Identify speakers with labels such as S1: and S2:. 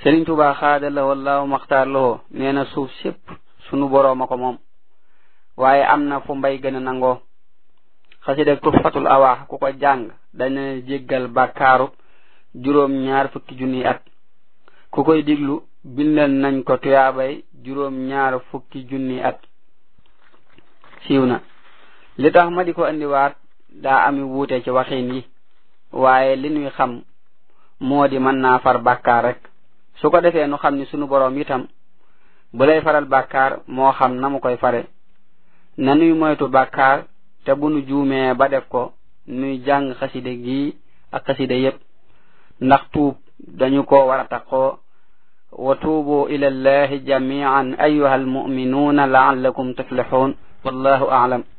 S1: Sëriñ Tuubaa xaada la wallaahu maxtaar loo nee na suuf sépp sunu boroom a ko moom waaye am na fu mbay gën a nangoo xasida tuhfatul awaax ku ko jàng dana jéggal bàkkaaru juróom ñaar fukki junniy at ku koy diglu bindal nañ ko tuyaabay juróom ñaar fukki junniy at siiw na li tax ma di ko indiwaat daa ami wuute ci waxin yi waaye li ñuy xam moo di mën naa far bàkkaar rek su ko defee nu xam ni sunu boroom itam bu lay faral bàkkaar moo xam na mu koy fare na nuy moytu bàkkaar te bu nu juumee ba def ko nuy jàng xaside gi ak xaside yépp ndax tuub dañu ko war a taqoo wa tuubu ila allahi jamian ayuha almuminuuna laallakum tuflixuun wallahu aalam